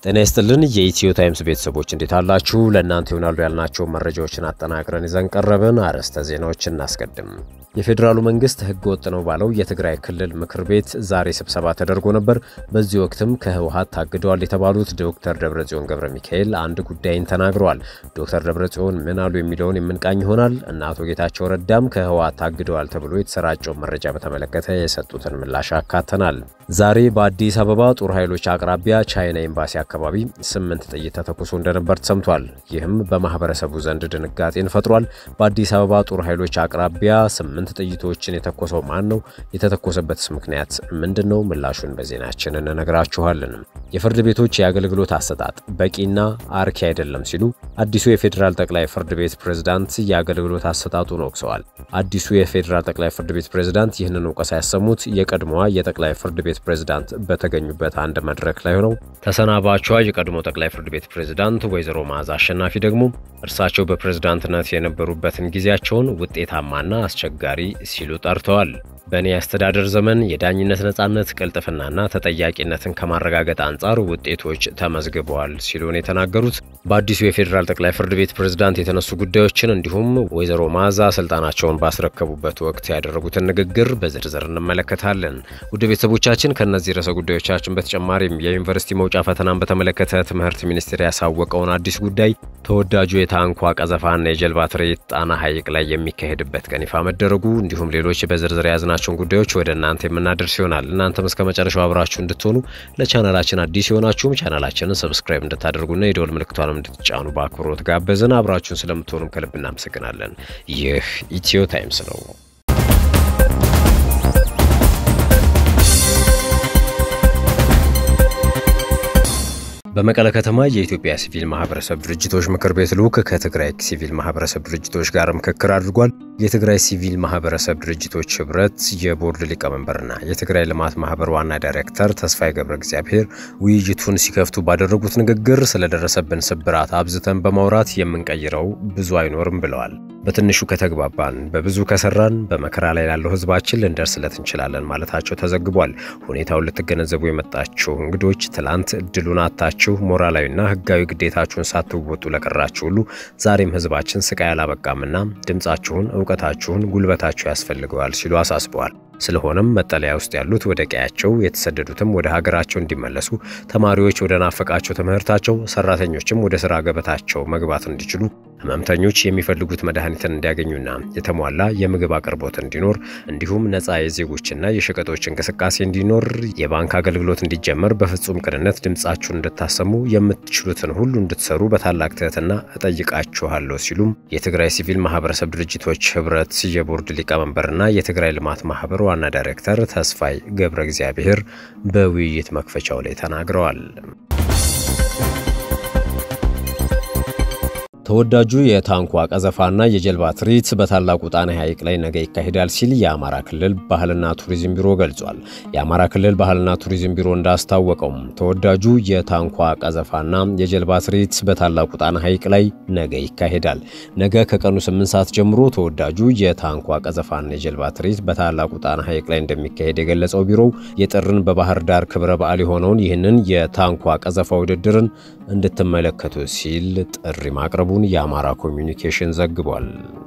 ጤና ይስጥልን የኢትዮ ታይምስ ቤተሰቦች እንዴት አላችሁ? ለእናንተ ይሆናሉ ያልናቸው መረጃዎችን አጠናቅረን ይዘን ቀረብን። አርዕስተ ዜናዎችን እናስቀድም። የፌዴራሉ መንግስት ህገ ወጥ ነው ባለው የትግራይ ክልል ምክር ቤት ዛሬ ስብሰባ ተደርጎ ነበር። በዚህ ወቅትም ከህወሀት ታግደዋል የተባሉት ዶክተር ደብረጽዮን ገብረ ሚካኤል አንድ ጉዳይን ተናግረዋል። ዶክተር ደብረጽዮን ምን አሉ የሚለውን የምንቃኝ ይሆናል እና አቶ ጌታቸው ረዳም ከህወሀት ታግደዋል ተብሎ የተሰራጨውን መረጃ በተመለከተ የሰጡትን ምላሽ አካተናል። ዛሬ በአዲስ አበባ ጦር ኃይሎች አቅራቢያ ቻይና ኤምባሲ አካባቢ ስምንት ጥይት ተተኩሶ እንደነበር ተሰምቷል። ይህም በማህበረሰቡ ዘንድ ድንጋጤን ፈጥሯል። በአዲስ አበባ ጦር ኃይሎች አቅራቢያ ስምንት ጥይቶችን የተኮሰው ማን ነው? የተተኮሰበትስ ምክንያት ምንድን ነው? ምላሹን በዜናችን እንነግራችኋለን። የፍርድ ቤቶች የአገልግሎት አሰጣጥ በቂና አርኪ አይደለም ሲሉ አዲሱ የፌዴራል ጠቅላይ ፍርድ ቤት ፕሬዝዳንት የአገልግሎት አሰጣጡን ወቅሰዋል። አዲሱ የፌዴራል ጠቅላይ ፍርድ ቤት ፕሬዝዳንት ይህንን ወቀሳ ያሰሙት የቀድሞዋ የጠቅላይ ፍርድ ቤት ፕሬዝዳንት በተገኙበት አንድ መድረክ ላይ ሆነው ተሰናባቿ የቀድሞ ጠቅላይ ፍርድ ቤት ፕሬዝዳንት ወይዘሮ መዓዛ አሸናፊ ደግሞ እርሳቸው በፕሬዝዳንትነት የነበሩበትን ጊዜያቸውን ውጤታማና አስቸጋሪ ሲሉ ጠርተዋል። በእኔ አስተዳደር ዘመን የዳኝነት ነጻነት፣ ቅልጥፍናና ተጠያቂነትን ከማረጋገጥ አንጻር ውጤቶች ተመዝግበዋል ሲሉ ነው የተናገሩት። በአዲሱ የፌዴራል ጠቅላይ ፍርድ ቤት ፕሬዝዳንት የተነሱ ጉዳዮችን እንዲሁም ወይዘሮ መዓዛ ስልጣናቸውን ባስረከቡበት ወቅት ያደረጉትን ንግግር በዝርዝር እንመለከታለን። ውድ ቤተሰቦቻችን ከእነዚህ ርዕሰ ጉዳዮቻችን በተጨማሪም የዩኒቨርሲቲ መውጫ ፈተናን በተመለከተ ትምህርት ሚኒስቴር ያሳወቀውን አዲስ ጉዳይ፣ ተወዳጁ የታንኳ ቀዘፋና የጀልባ ትርኢት ጣና ሐይቅ ላይ የሚካሄድበት ቀን ይፋ መደረጉ እንዲሁም ሌሎች በዝርዝር የያዝናቸውን ጉዳዮች ወደ እናንተ የምናደርስ ይሆናል። እናንተም እስከ መጨረሻው አብራችሁ እንድትሆኑ ለቻናላችን አዲስ የሆናችሁም ቻናላችንን ሰብስክራይብ እንድታደርጉና የደወል ምልክቷንም እንድትጫኑ በአክብሮት ጋበዝን። አብራችሁን ስለምትሆኑም ከልብ እናመሰግናለን። ይህ ኢትዮ ታይምስ ነው። በመቀለ ከተማ የኢትዮጵያ ሲቪል ማህበረሰብ ድርጅቶች ምክር ቤት ልዑክ ከትግራይ ሲቪል ማህበረሰብ ድርጅቶች ጋር ምክክር አድርጓል። የትግራይ ሲቪል ማህበረሰብ ድርጅቶች ህብረት የቦርድ ሊቀመንበርና የትግራይ ልማት ማህበር ዋና ዳይሬክተር ተስፋዬ ገብረ እግዚአብሔር ውይይቱን ሲከፍቱ ባደረጉት ንግግር ስለደረሰብን ስብራት አብዝተን በማውራት የምንቀይረው ብዙ አይኖርም ብለዋል። በትንሹ ከተግባባን፣ በብዙ ከሰራን በመከራ ላይ ላለው ህዝባችን ልንደርስለት እንችላለን ማለታቸው ተዘግቧል። ሁኔታውን ልትገነዘቡ የመጣችሁ እንግዶች ትላንት እድሉን አታችሁ ሞራላዊና ህጋዊ ግዴታችሁን ሳትወጡ ለቀራችሁ ሁሉ ዛሬም ህዝባችን ስቃይ አላበቃምና ድምፃችሁን፣ እውቀታችሁን፣ ጉልበታችሁ ያስፈልገዋል ሲሉ አሳስበዋል። ስለሆነም መጠለያ ውስጥ ያሉት ወደ ቀያቸው፣ የተሰደዱትም ወደ ሀገራቸው እንዲመለሱ፣ ተማሪዎች ወደ ናፈቃቸው ትምህርታቸው፣ ሰራተኞችም ወደ ስራ ገበታቸው መግባት እንዲችሉ፣ ህመምተኞች የሚፈልጉት መድኃኒትን እንዲያገኙና የተሟላ የምግብ አቅርቦት እንዲኖር እንዲሁም ነፃ የዜጎችና የሸቀጦች እንቅስቃሴ እንዲኖር የባንክ አገልግሎት እንዲጀመር በፍጹም ቅንነት ድምፃችሁን እንድታሰሙ የምትችሉትን ሁሉ እንድትሰሩ በታላቅ ትህትና እጠይቃችኋለሁ ሲሉም የትግራይ ሲቪል ማህበረሰብ ድርጅቶች ህብረት የቦርድ ሊቀመንበርና የትግራይ ልማት ማህበር ዋና ዳይሬክተር ተስፋይ ገብረ እግዚአብሔር በውይይት መክፈቻው ላይ ተናግረዋል። ተወዳጁ የታንኳ ቀዘፋና የጀልባ ትርኢት በታላቁ ጣና ሐይቅ ላይ ነገ ይካሄዳል ሲል የአማራ ክልል ባህልና ቱሪዝም ቢሮ ገልጿል። የአማራ ክልል ባህልና ቱሪዝም ቢሮ እንዳስታወቀውም ተወዳጁ የታንኳ ቀዘፋና የጀልባ ትርኢት በታላቁ ጣና ሐይቅ ላይ ነገ ይካሄዳል። ነገ ከቀኑ 8 ሰዓት ጀምሮ ተወዳጁ የታንኳ ቀዘፋና የጀልባ ትርኢት በታላቁ ጣና ሐይቅ ላይ እንደሚካሄድ የገለጸው ቢሮው የጥርን በባህር ዳር ክብረ በዓል የሆነውን ይህንን የታንኳ ቀዘፋ ውድድርን እንድትመለከቱ ሲል ጥሪ ማቅረቡ የአማራ ኮሚኒኬሽን ዘግቧል።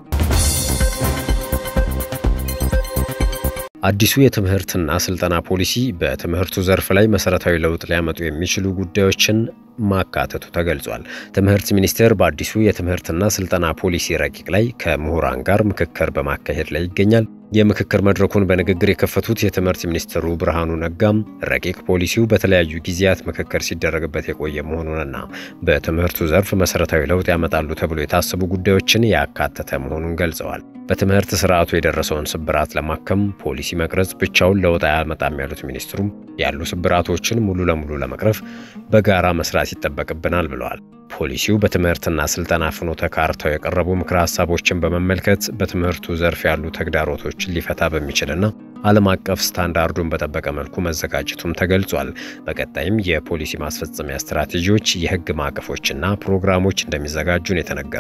አዲሱ የትምህርትና ስልጠና ፖሊሲ በትምህርቱ ዘርፍ ላይ መሰረታዊ ለውጥ ሊያመጡ የሚችሉ ጉዳዮችን ማካተቱ ተገልጿል። ትምህርት ሚኒስቴር በአዲሱ የትምህርትና ስልጠና ፖሊሲ ረቂቅ ላይ ከምሁራን ጋር ምክክር በማካሄድ ላይ ይገኛል። የምክክር መድረኩን በንግግር የከፈቱት የትምህርት ሚኒስትሩ ብርሃኑ ነጋም ረቂቅ ፖሊሲው በተለያዩ ጊዜያት ምክክር ሲደረግበት የቆየ መሆኑንና በትምህርቱ ዘርፍ መሰረታዊ ለውጥ ያመጣሉ ተብሎ የታሰቡ ጉዳዮችን ያካተተ መሆኑን ገልጸዋል። በትምህርት ስርዓቱ የደረሰውን ስብራት ለማከም ፖሊሲ መቅረጽ ብቻውን ለውጥ አያመጣም ያሉት ሚኒስትሩም ያሉ ስብራቶችን ሙሉ ለሙሉ ለመቅረፍ በጋራ መስራት ይጠበቅብናል ብለዋል። ፖሊሲው በትምህርትና ስልጠና ፍኖተ ካርታው የቀረቡ ምክረ ሀሳቦችን በመመልከት በትምህርቱ ዘርፍ ያሉ ተግዳሮቶችን ሊፈታ በሚችልና ዓለም አቀፍ ስታንዳርዱን በጠበቀ መልኩ መዘጋጀቱም ተገልጿል። በቀጣይም የፖሊሲ ማስፈጸሚያ ስትራቴጂዎች፣ የህግ ማዕቀፎችና ፕሮግራሞች እንደሚዘጋጁ ነው የተነገረው።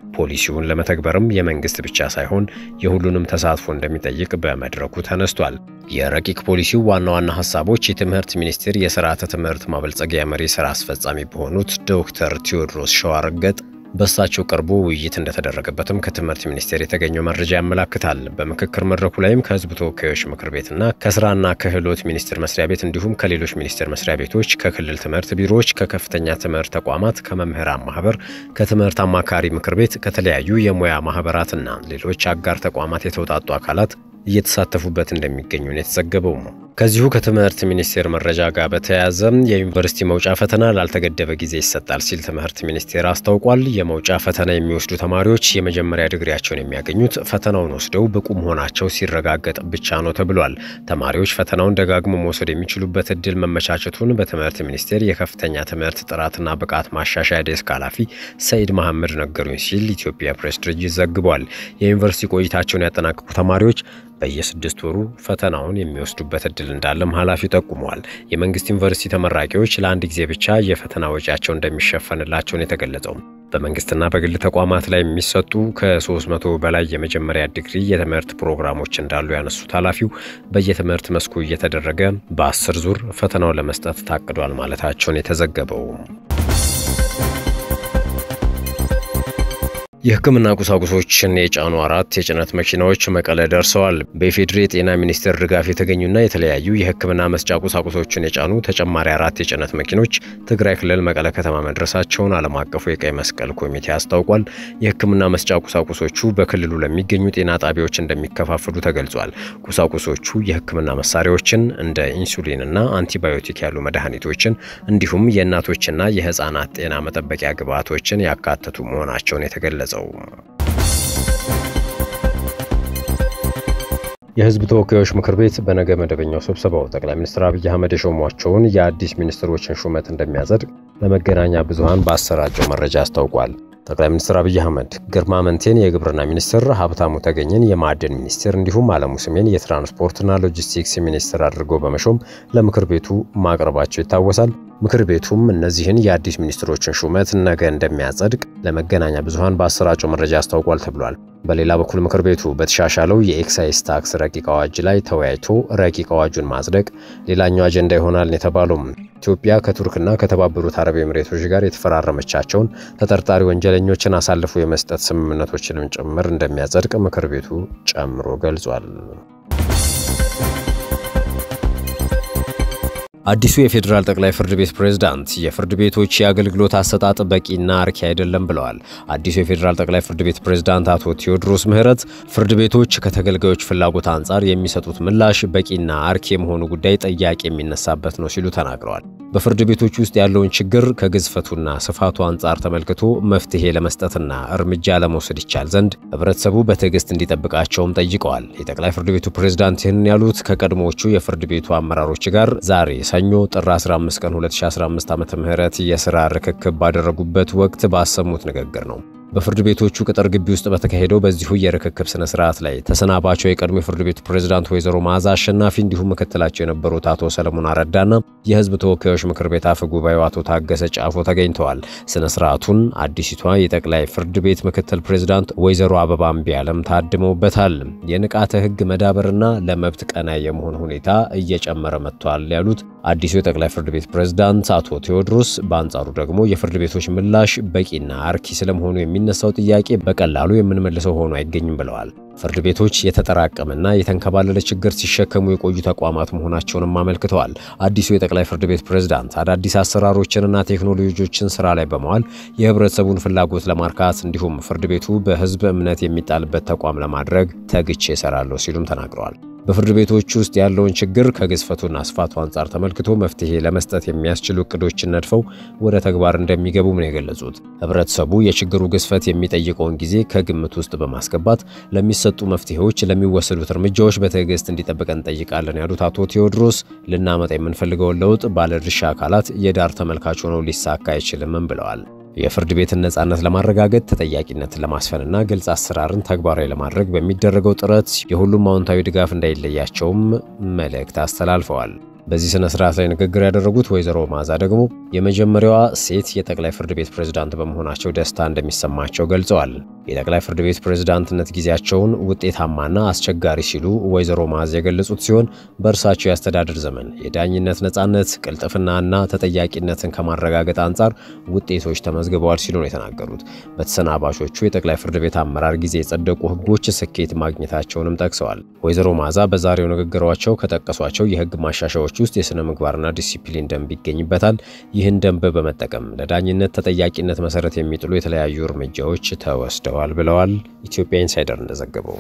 ፖሊሲውን ለመተግበርም የመንግስት ብቻ ሳይሆን የሁሉንም ተሳትፎ እንደሚጠይቅ በመድረኩ ተነስቷል። የረቂቅ ፖሊሲው ዋና ዋና ሀሳቦች የትምህርት ሚኒስቴር የስርዓተ ትምህርት ማበልጸጊያ መሪ ስራ አስፈጻሚ በሆኑት ዶክተር ቴዎድሮስ ሸዋረገጥ በእሳቸው ቀርቦ ውይይት እንደተደረገበትም ከትምህርት ሚኒስቴር የተገኘው መረጃ ያመላክታል። በምክክር መድረኩ ላይም ከህዝብ ተወካዮች ምክር ቤትና ከስራና ክህሎት ሚኒስቴር መስሪያ ቤት እንዲሁም ከሌሎች ሚኒስቴር መስሪያ ቤቶች፣ ከክልል ትምህርት ቢሮዎች፣ ከከፍተኛ ትምህርት ተቋማት፣ ከመምህራን ማህበር፣ ከትምህርት አማካሪ ምክር ቤት፣ ከተለያዩ የሙያ ማህበራትና ሌሎች አጋር ተቋማት የተውጣጡ አካላት እየተሳተፉበት እንደሚገኙ ነው የተዘገበው ነው። ከዚሁ ከትምህርት ሚኒስቴር መረጃ ጋር በተያያዘ የዩኒቨርሲቲ መውጫ ፈተና ላልተገደበ ጊዜ ይሰጣል ሲል ትምህርት ሚኒስቴር አስታውቋል። የመውጫ ፈተና የሚወስዱ ተማሪዎች የመጀመሪያ ድግሪያቸውን የሚያገኙት ፈተናውን ወስደው ብቁ መሆናቸው ሲረጋገጥ ብቻ ነው ተብሏል። ተማሪዎች ፈተናውን ደጋግሞ መውሰድ የሚችሉበት እድል መመቻቸቱን በትምህርት ሚኒስቴር የከፍተኛ ትምህርት ጥራትና ብቃት ማሻሻያ ዴስክ ኃላፊ ሰኢድ መሐመድ ነገሩኝ ሲል ኢትዮጵያ ፕሬስ ድርጅት ዘግቧል። የዩኒቨርሲቲ ቆይታቸውን ያጠናቀቁ ተማሪዎች በየስድስት ወሩ ፈተናውን የሚወስዱበት እድል እንዳለም ኃላፊው ጠቁመዋል። የመንግስት ዩኒቨርሲቲ ተመራቂዎች ለአንድ ጊዜ ብቻ የፈተና ወጪያቸው እንደሚሸፈንላቸው ነው የተገለጸው። በመንግስትና በግል ተቋማት ላይ የሚሰጡ ከ300 በላይ የመጀመሪያ ዲግሪ የትምህርት ፕሮግራሞች እንዳሉ ያነሱት ኃላፊው በየትምህርት መስኩ እየተደረገ በአስር ዙር ፈተናውን ለመስጠት ታቅዷል ማለታቸውን የተዘገበው የሕክምና ቁሳቁሶችን የጫኑ አራት የጭነት መኪናዎች መቀለ ደርሰዋል። በኢፌዴሪ የጤና ሚኒስቴር ድጋፍ የተገኙና የተለያዩ የሕክምና መስጫ ቁሳቁሶችን የጫኑ ተጨማሪ አራት የጭነት መኪኖች ትግራይ ክልል መቀለ ከተማ መድረሳቸውን ዓለም አቀፉ የቀይ መስቀል ኮሚቴ አስታውቋል። የሕክምና መስጫ ቁሳቁሶቹ በክልሉ ለሚገኙ ጤና ጣቢያዎች እንደሚከፋፍሉ ተገልጿል። ቁሳቁሶቹ የሕክምና መሳሪያዎችን እንደ ኢንሱሊንና አንቲባዮቲክ ያሉ መድኃኒቶችን እንዲሁም የእናቶችና የህፃናት ጤና መጠበቂያ ግብዓቶችን ያካተቱ መሆናቸውን የተገለጸ የህዝብ ተወካዮች ምክር ቤት በነገ መደበኛው ስብሰባው ጠቅላይ ሚኒስትር አብይ አህመድ የሾሟቸውን የአዲስ ሚኒስትሮችን ሹመት እንደሚያጸድቅ ለመገናኛ ብዙሃን ባሰራጨው መረጃ አስታውቋል። ጠቅላይ ሚኒስትር አብይ አህመድ ግርማ መንቴን የግብርና ሚኒስትር፣ ሀብታሙ ተገኝን የማዕድን ሚኒስትር እንዲሁም አለሙ ስሜን የትራንስፖርትና ሎጂስቲክስ ሚኒስትር አድርጎ በመሾም ለምክር ቤቱ ማቅረባቸው ይታወሳል። ምክር ቤቱም እነዚህን የአዲስ ሚኒስትሮችን ሹመት ነገ እንደሚያጸድቅ ለመገናኛ ብዙሃን በአሰራጨው መረጃ አስታውቋል ተብሏል። በሌላ በኩል ምክር ቤቱ በተሻሻለው የኤክሳይዝ ታክስ ረቂቅ አዋጅ ላይ ተወያይቶ ረቂቅ አዋጁን ማጽደቅ ሌላኛው አጀንዳ ይሆናል የተባለው ኢትዮጵያ ከቱርክና ከተባበሩት አረብ ኤምሬቶች ጋር የተፈራረመቻቸውን ተጠርጣሪ ወንጀለኞችን አሳልፎ የመስጠት ስምምነቶችንም ጭምር እንደሚያጸድቅ ምክር ቤቱ ጨምሮ ገልጿል። አዲሱ የፌዴራል ጠቅላይ ፍርድ ቤት ፕሬዝዳንት የፍርድ ቤቶች የአገልግሎት አሰጣጥ በቂና አርኪ አይደለም ብለዋል። አዲሱ የፌዴራል ጠቅላይ ፍርድ ቤት ፕሬዝዳንት አቶ ቴዎድሮስ ምህረት ፍርድ ቤቶች ከተገልጋዮች ፍላጎት አንጻር የሚሰጡት ምላሽ በቂና አርኪ የመሆኑ ጉዳይ ጥያቄ የሚነሳበት ነው ሲሉ ተናግረዋል። በፍርድ ቤቶች ውስጥ ያለውን ችግር ከግዝፈቱና ስፋቱ አንጻር ተመልክቶ መፍትሄ ለመስጠትና እርምጃ ለመውሰድ ይቻል ዘንድ ህብረተሰቡ በትዕግስት እንዲጠብቃቸውም ጠይቀዋል። የጠቅላይ ፍርድ ቤቱ ፕሬዝዳንት ይህንን ያሉት ከቀድሞዎቹ የፍርድ ቤቱ አመራሮች ጋር ዛሬ ሰኞ ጥር 15 ቀን 2015 ዓ.ም የሥራ ርክክብ ባደረጉበት ወቅት ባሰሙት ንግግር ነው። በፍርድ ቤቶቹ ቅጥር ግቢ ውስጥ በተካሄደው በዚሁ የርክክብ ስነ ስርዓት ላይ ተሰናባቸው የቀድሞ የፍርድ ቤቱ ፕሬዝዳንት ወይዘሮ መዓዛ አሸናፊ እንዲሁም ምክትላቸው የነበሩት አቶ ሰለሞን አረዳና የህዝብ ተወካዮች ምክር ቤት አፈ ጉባኤው አቶ ታገሰ ጫፎ ተገኝተዋል። ስነ ስርዓቱን አዲሲቷ የጠቅላይ ፍርድ ቤት ምክትል ፕሬዝዳንት ወይዘሮ አበባ እምቢያለም ታድመውበታል። የንቃተ ህግ መዳበርና ለመብት ቀናይ የመሆን ሁኔታ እየጨመረ መጥቷል ያሉት አዲሱ የጠቅላይ ፍርድ ቤት ፕሬዝዳንት አቶ ቴዎድሮስ በአንጻሩ ደግሞ የፍርድ ቤቶች ምላሽ በቂና አርኪ ስለመሆኑ የሚነሳው ጥያቄ በቀላሉ የምንመልሰው ሆኖ አይገኝም ብለዋል። ፍርድ ቤቶች የተጠራቀመና የተንከባለለ ችግር ሲሸከሙ የቆዩ ተቋማት መሆናቸውንም አመልክተዋል። አዲሱ የጠቅላይ ፍርድ ቤት ፕሬዝዳንት አዳዲስ አሰራሮችንና ቴክኖሎጂዎችን ስራ ላይ በመዋል የህብረተሰቡን ፍላጎት ለማርካት እንዲሁም ፍርድ ቤቱ በህዝብ እምነት የሚጣልበት ተቋም ለማድረግ ተግቼ እሰራለሁ ሲሉም ተናግረዋል። በፍርድ ቤቶች ውስጥ ያለውን ችግር ከግዝፈቱና ስፋቱ አንጻር ተመልክቶ መፍትሄ ለመስጠት የሚያስችሉ እቅዶችን ነድፈው ወደ ተግባር እንደሚገቡም ነው የገለጹት። ህብረተሰቡ የችግሩ ግዝፈት የሚጠይቀውን ጊዜ ከግምት ውስጥ በማስገባት ለሚሰጡ መፍትሄዎች፣ ለሚወሰዱት እርምጃዎች በትዕግስት እንዲጠብቀን እንጠይቃለን ያሉት አቶ ቴዎድሮስ ልናመጣ የምንፈልገውን ለውጥ ባለድርሻ አካላት የዳር ተመልካች ሆነው ሊሳካ አይችልምም ብለዋል። የፍርድ ቤትን ነጻነት ለማረጋገጥ ተጠያቂነትን ለማስፈንና ግልጽ አሰራርን ተግባራዊ ለማድረግ በሚደረገው ጥረት የሁሉም አዎንታዊ ድጋፍ እንዳይለያቸውም መልእክት አስተላልፈዋል። በዚህ ስነ ስርዓት ላይ ንግግር ያደረጉት ወይዘሮ መዓዛ ደግሞ የመጀመሪያዋ ሴት የጠቅላይ ፍርድ ቤት ፕሬዝዳንት በመሆናቸው ደስታ እንደሚሰማቸው ገልጸዋል። የጠቅላይ ፍርድ ቤት ፕሬዝዳንትነት ጊዜያቸውን ውጤታማና አስቸጋሪ ሲሉ ወይዘሮ መዓዛ የገለጹት ሲሆን በእርሳቸው የአስተዳደር ዘመን የዳኝነት ነጻነት፣ ቅልጥፍናና ተጠያቂነትን ከማረጋገጥ አንጻር ውጤቶች ተመዝግበዋል ሲሉ ነው የተናገሩት። በተሰናባሾቹ የጠቅላይ ፍርድ ቤት አመራር ጊዜ የጸደቁ ሕጎች ስኬት ማግኘታቸውንም ጠቅሰዋል። ወይዘሮ መዓዛ በዛሬው ንግግራቸው ከጠቀሷቸው የሕግ ማሻሻያዎች ውስጥ የሥነ ምግባርና ዲሲፕሊን ደንብ ይገኝበታል። ይህን ደንብ በመጠቀም ለዳኝነት ተጠያቂነት መሰረት የሚጥሉ የተለያዩ እርምጃዎች ተወስደዋል ብለዋል። ኢትዮጵያ ኢንሳይደር እንደዘገበው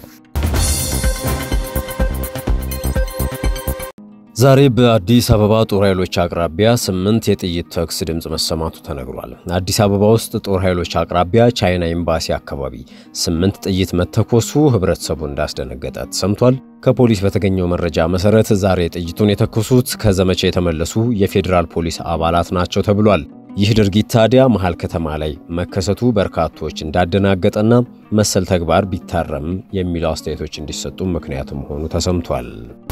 ዛሬ በአዲስ አበባ ጦር ኃይሎች አቅራቢያ ስምንት የጥይት ተኩስ ድምፅ መሰማቱ ተነግሯል። አዲስ አበባ ውስጥ ጦር ኃይሎች አቅራቢያ ቻይና ኤምባሲ አካባቢ ስምንት ጥይት መተኮሱ ህብረተሰቡ እንዳስደነገጠ ተሰምቷል። ከፖሊስ በተገኘው መረጃ መሰረት ዛሬ ጥይቱን የተኮሱት ከዘመቻ የተመለሱ የፌዴራል ፖሊስ አባላት ናቸው ተብሏል። ይህ ድርጊት ታዲያ መሃል ከተማ ላይ መከሰቱ በርካቶች እንዳደናገጠና መሰል ተግባር ቢታረም የሚሉ አስተያየቶች እንዲሰጡ ምክንያት መሆኑ ተሰምቷል።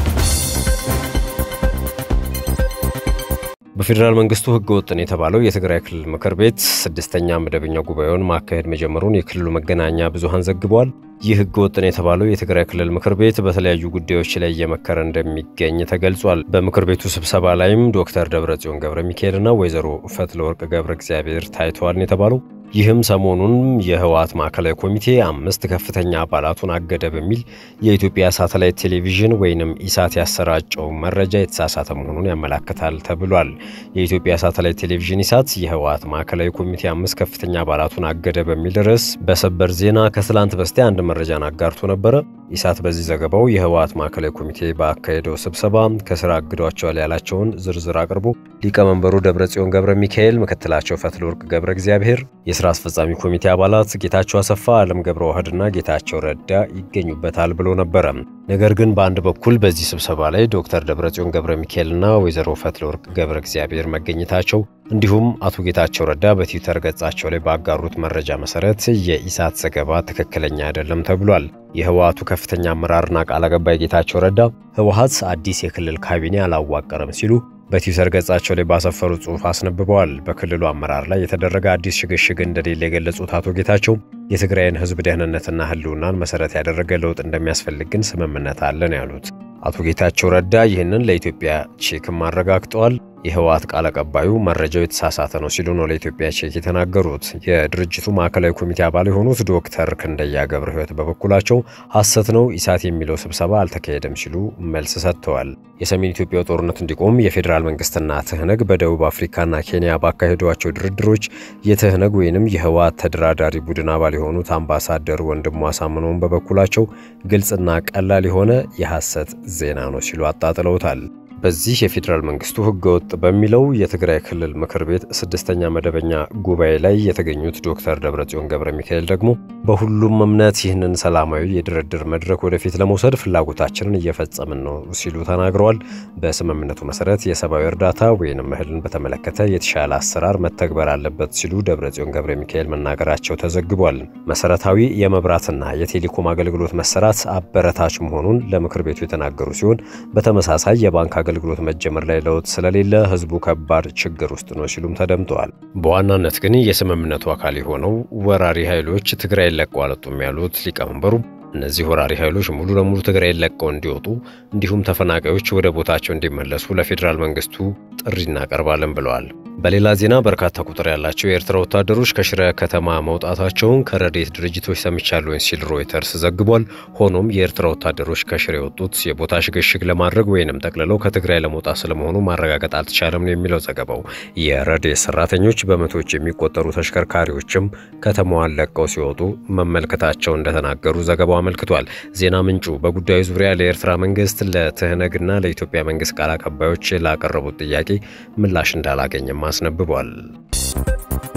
በፌዴራል መንግስቱ ህገ ወጥን የተባለው የትግራይ ክልል ምክር ቤት ስድስተኛ መደበኛ ጉባኤውን ማካሄድ መጀመሩን የክልሉ መገናኛ ብዙሃን ዘግበዋል። ይህ ህገ ወጥን የተባለው የትግራይ ክልል ምክር ቤት በተለያዩ ጉዳዮች ላይ እየመከረ እንደሚገኝ ተገልጿል። በምክር ቤቱ ስብሰባ ላይም ዶክተር ደብረጽዮን ገብረ ሚካኤልና ወይዘሮ ፈትለወርቅ ገብረ እግዚአብሔር ታይተዋል የተባለው ይህም ሰሞኑን የህወሓት ማዕከላዊ ኮሚቴ አምስት ከፍተኛ አባላቱን አገደ በሚል የኢትዮጵያ ሳተላይት ቴሌቪዥን ወይንም ኢሳት ያሰራጨው መረጃ የተሳሳተ መሆኑን ያመላክታል ተብሏል። የኢትዮጵያ ሳተላይት ቴሌቪዥን ኢሳት የህወሓት ማዕከላዊ ኮሚቴ አምስት ከፍተኛ አባላቱን አገደ በሚል ርዕስ በሰበር ዜና ከትላንት በስቲያ አንድ መረጃን አጋርቶ ነበረ። ኢሳት በዚህ ዘገባው የህወሓት ማዕከላዊ ኮሚቴ ባካሄደው ስብሰባ ከስራ አግዷቸዋል ያላቸውን ዝርዝር አቅርቦ ሊቀመንበሩ ደብረጽዮን ገብረ ሚካኤል፣ ምክትላቸው ፈትለወርቅ ገብረ እግዚአብሔር የስራ አስፈጻሚ ኮሚቴ አባላት ጌታቸው አሰፋ፣ አለም ገብረ ዋህድና ጌታቸው ረዳ ይገኙበታል ብሎ ነበረ። ነገር ግን በአንድ በኩል በዚህ ስብሰባ ላይ ዶክተር ደብረጽዮን ገብረ ሚካኤልና ወይዘሮ ፈትለወርቅ ገብረ እግዚአብሔር መገኘታቸው እንዲሁም አቶ ጌታቸው ረዳ በትዊተር ገጻቸው ላይ ባጋሩት መረጃ መሰረት የኢሳት ዘገባ ትክክለኛ አይደለም ተብሏል። የህወሓቱ ከፍተኛ አመራርና ቃል አቀባይ ጌታቸው ረዳ ህወሓት አዲስ የክልል ካቢኔ አላዋቀረም ሲሉ በትዊተር ገጻቸው ላይ ባሰፈሩ ጽሑፍ አስነብበዋል። በክልሉ አመራር ላይ የተደረገ አዲስ ሽግሽግ እንደሌለ የገለጹት አቶ ጌታቸው የትግራይን ህዝብ ደህንነትና ህልውናን መሰረት ያደረገ ለውጥ እንደሚያስፈልግ ግን ስምምነት አለን ያሉት አቶ ጌታቸው ረዳ ይህንን ለኢትዮጵያ ቼክም አረጋግጠዋል። የህወሓት ቃል አቀባዩ መረጃው የተሳሳተ ነው ሲሉ ነው ለኢትዮጵያ ቼክ የተናገሩት። የድርጅቱ ማዕከላዊ ኮሚቴ አባል የሆኑት ዶክተር ክንደያ ገብረ ህይወት በበኩላቸው ሐሰት ነው፣ ኢሳት የሚለው ስብሰባ አልተካሄደም ሲሉ መልስ ሰጥተዋል። የሰሜን ኢትዮጵያው ጦርነት እንዲቆም የፌዴራል መንግስትና ትህነግ በደቡብ አፍሪካና ኬንያ ባካሄዷቸው ድርድሮች የትህነግ ወይንም የህወሓት ተደራዳሪ ቡድን አባል የሆኑት አምባሳደር ወንድሙ አሳምነውን በበኩላቸው ግልጽና ቀላል የሆነ የሐሰት ዜና ነው ሲሉ አጣጥለውታል። በዚህ የፌዴራል መንግስቱ ህገወጥ በሚለው የትግራይ ክልል ምክር ቤት ስድስተኛ መደበኛ ጉባኤ ላይ የተገኙት ዶክተር ደብረጽዮን ገብረ ሚካኤል ደግሞ በሁሉም እምነት ይህንን ሰላማዊ የድርድር መድረክ ወደፊት ለመውሰድ ፍላጎታችንን እየፈጸምን ነው ሲሉ ተናግረዋል። በስምምነቱ መሰረት የሰብአዊ እርዳታ ወይንም እህልን በተመለከተ የተሻለ አሰራር መተግበር አለበት ሲሉ ደብረጽዮን ገብረ ሚካኤል መናገራቸው ተዘግቧል። መሰረታዊ የመብራትና የቴሌኮም አገልግሎት መሰራት አበረታች መሆኑን ለምክር ቤቱ የተናገሩ ሲሆን በተመሳሳይ የባንክ አገልግሎት መጀመር ላይ ለውጥ ስለሌለ ህዝቡ ከባድ ችግር ውስጥ ነው ሲሉም ተደምጠዋል። በዋናነት ግን የስምምነቱ አካል የሆነው ወራሪ ኃይሎች ትግራይ ለቀው አልወጡም ያሉት ሊቀመንበሩ እነዚህ ወራሪ ኃይሎች ሙሉ ለሙሉ ትግራይ ለቀው እንዲወጡ እንዲሁም ተፈናቃዮች ወደ ቦታቸው እንዲመለሱ ለፌዴራል መንግስቱ ጥሪ እናቀርባለን ብለዋል። በሌላ ዜና በርካታ ቁጥር ያላቸው የኤርትራ ወታደሮች ከሽረ ከተማ መውጣታቸውን ከረድኤት ድርጅቶች ሰምቻለሁ ሲል ሮይተርስ ዘግቧል። ሆኖም የኤርትራ ወታደሮች ከሽረ የወጡት የቦታ ሽግሽግ ለማድረግ ወይንም ጠቅልለው ከትግራይ ለመውጣት ስለመሆኑ ማረጋገጥ አልተቻለም ነው የሚለው ዘገባው። የረድኤት ሰራተኞች በመቶዎች የሚቆጠሩ ተሽከርካሪዎችም ከተማዋን ለቀው ሲወጡ መመልከታቸው እንደተናገሩ ዘገባው አመልክቷል። ዜና ምንጩ በጉዳዩ ዙሪያ ለኤርትራ መንግስት ለትህነግና ለኢትዮጵያ መንግስት ቃል አቀባዮች ላቀረቡት ጥያቄ ምላሽ እንዳላገኘም አስነብቧል።